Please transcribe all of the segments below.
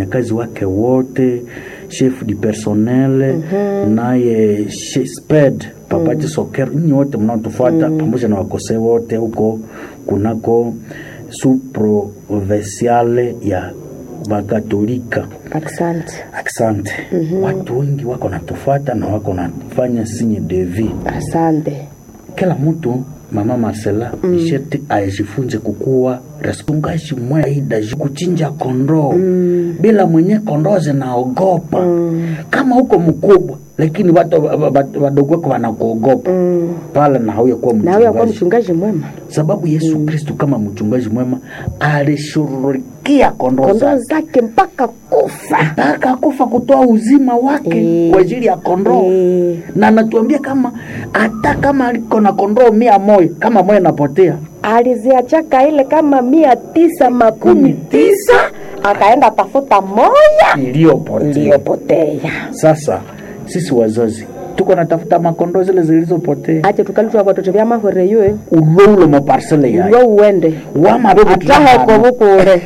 wafanyakazi wake wote chef du personnel naye she- sped papati soker nyinyi wote mnaotufuata pamoja na wakosee wote huko kunako su provinciale ya wakatolika asante asante watu wengi wako natufuata na wako nafanya sinye devi asante kila mtu mama Marcela mm. isheti ajifunze kukuwa respongaji mwaida kuchinja kondoo mm. bila mwenye kondoo zinaogopa mm. kama huko mkubwa lakini watu wa- wa- wadogo wako wanakuogopa mm. pale na hauya kuwa na huyo akuwa mchungaji mchungaji mwema sababu Yesu Kristu kama mchungaji mwema alishughulikia kondoo kondoo zake zake mpaka kufa mpaka kufa kutoa uzima wake Eh. kwa ajili ya kondoo Eh. na anatuambia kama hata kama aliko na kondoo mia moja kama moja napotea aliziachaka ile kama mia tisa makumi tisa akaenda tafuta moya iliyopotea iliyopotea sasa sisi wazazi tuko natafuta makondoo zile zilizopotea ache tukalutwa watoto vya mahore yoe uloulo maparsele yayo uwe uwende wamabebu ataheko bukure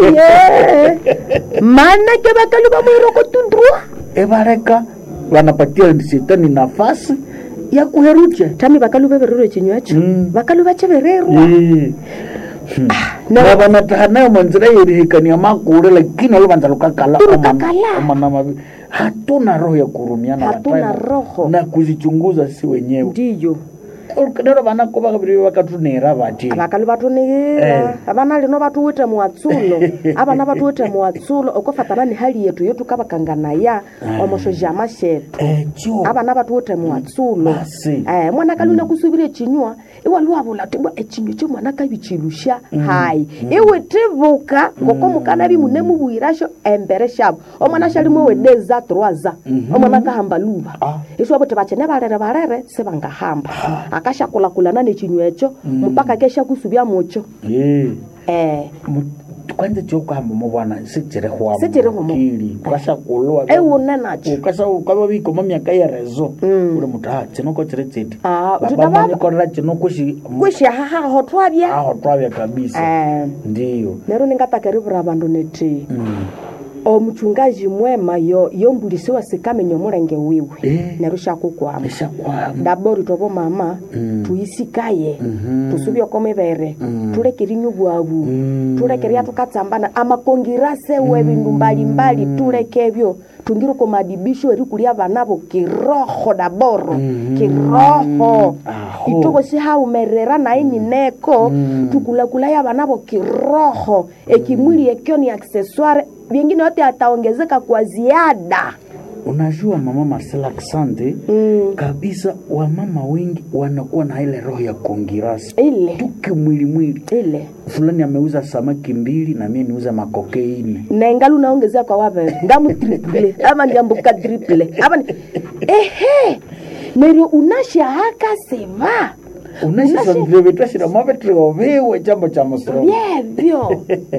aye manake bakalu bamwiroko tundrua ebareka wanapatia shetani nafasi ya kuherucha tami bakalu bebererwe chinywacho Mm. bakalu bachebererwa Eh. Hmm. na- na vanataha nayo manzira yerihikania makule lakini oluvanza lukakala Tulukakala. omana- omana mavi hatuna roho ya kurumiana Hatuna watayo roho. na kuzichunguza si wenyewe ndiyo nero vanako vakaviri vakatunera vati abakalu batunigira abana lino batuwite muwatsulo abana batuwite muwatsulo okofatana ni hali yetu yotukabakanganaya omoshoja amashetu echo abana batuwite muwatsulo Basi. eh, mwana kaluna kusubira echinywa iwaluwabula tibwa echinywa kyo mwana kabichilusha hayi iwe tibuka ngoko mukana bimune mubwirasho embere shabo omwana shalimo wedeza troaza omwana kahamba luba Ah. iswabo tibachene barere barere sebangahamba akashakulakulana nechinywa echo mpaka kesha kusubya mucho Eh. eh, Mu- kwanza chokuhamba muvana sichirihwa Sichirihwa mu- mukili ukashakulwa ewune nacho ukasa ukava vikoma myaka yerezo uli mutu ha chinoko chiri chiti Ah, Baba tutaba- manyikorera chino kushi kwishahahaho twabya aho twavya kabisa eh, ndiyo nero ningatakeriwura abandu neti Mm. omuchungaji mwema yo yombulisiwa sikamenya omulenge wiwe Eh. nero shakukwama eshakwama ndabori tobo mama tuyisikaye tusubyoko mibere tulekerinywa bwabu tulekeria tukatsambana amakongirase we bindu mbalimbali tulekebyo tungire ko madibisho erikulia banabo kiroho daboro kiroho Aho. ituko sihaumerera naye nyineko tukulakulaya banabo kiroho ekimwili ekyo ni accessoire vingine yote ataongezeka kwa ziada unajua mama Marcela Asante mm. kabisa wamama wengi wanakuwa na ile roho ya kongirasi ile tuki mwili mwili ile fulani ameuza samaki mbili na mie niuza makokeini nengali unaongezea kwa wabere ngamu triple ama ngambuka triple ama ni... ehe neryo unashahaka seva unashisanvivetashira mavetrioviwe chambo cha musoro vyevyo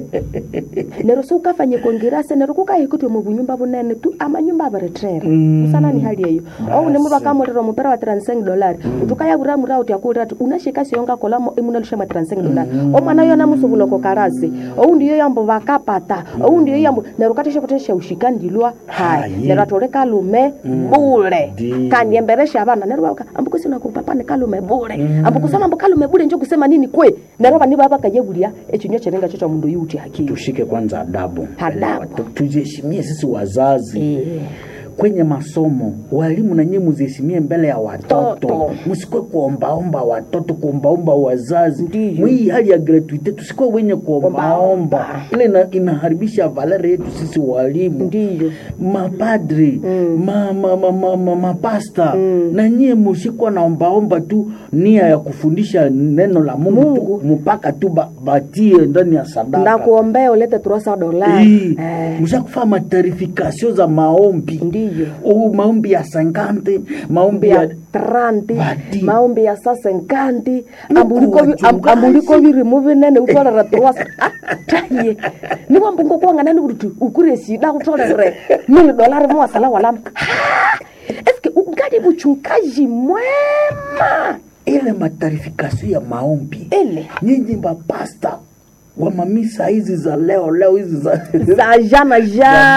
neryo siukafanye kongirase neryo kukahikutwe mubunyumba bunene tu amanyumba aberetrera usana ni hali eyo ou nemu bakamulira omupera wa 35 dolari utukayabura mura uti akulira ati unashika siyonga kolamo imunalusha mwa 35 dolari omwana yona musubuloko karasi ou ndiyo yambo bakapata ou ndiyo yambo neryo katesha kutesha ushika ndilwa hai Hayi. neryo atole kalume bule Ndi. kandi emberesha abana neryo baka ambukusina kupapa ni kalume bule ambukusana ambu kalume bule njo kusema nini kwe neryo bani baba kayebulia echinywa cherenga cho cha mundu yuti hakili tushike kwanza adabu Adabu. Tu- tujiheshimie sisi wazazi Eh. kwenye masomo walimu na nyinyi muziheshimie mbele ya watoto Toto. msikwe kuombaomba watoto kuombaomba wazazi Ndiyo. mwii hali ya gratuite tusikwe wenye kuombaomba ile ina, inaharibisha valere yetu sisi walimu ndiyo mapadri ma, ma, ma, ma, ma, mapasta na nyie musikwa naombaomba tu nia ya kufundisha neno la mungu, Mungu. tu mpaka tu ba, batie ndani ya sadaka ndakuombea ulete trosa dolari Hii, Eh, mshakufaa matarifikasio za maombi ndiyo oh, maombi ya sankante maombi ya ya tranti Badi. maombi ya sasenkanti Nuku wachungaji. ambuliko birimu binene utolera trosa taye niwambungo kuwanganani kuti ukure shida utolere mili dolari muwasala walama Ha! eske ungali buchungaji mwema ile matarifikasio ya maombi ile nyinyi mapasta wa mamisa hizi za leo leo hizi za za jana jana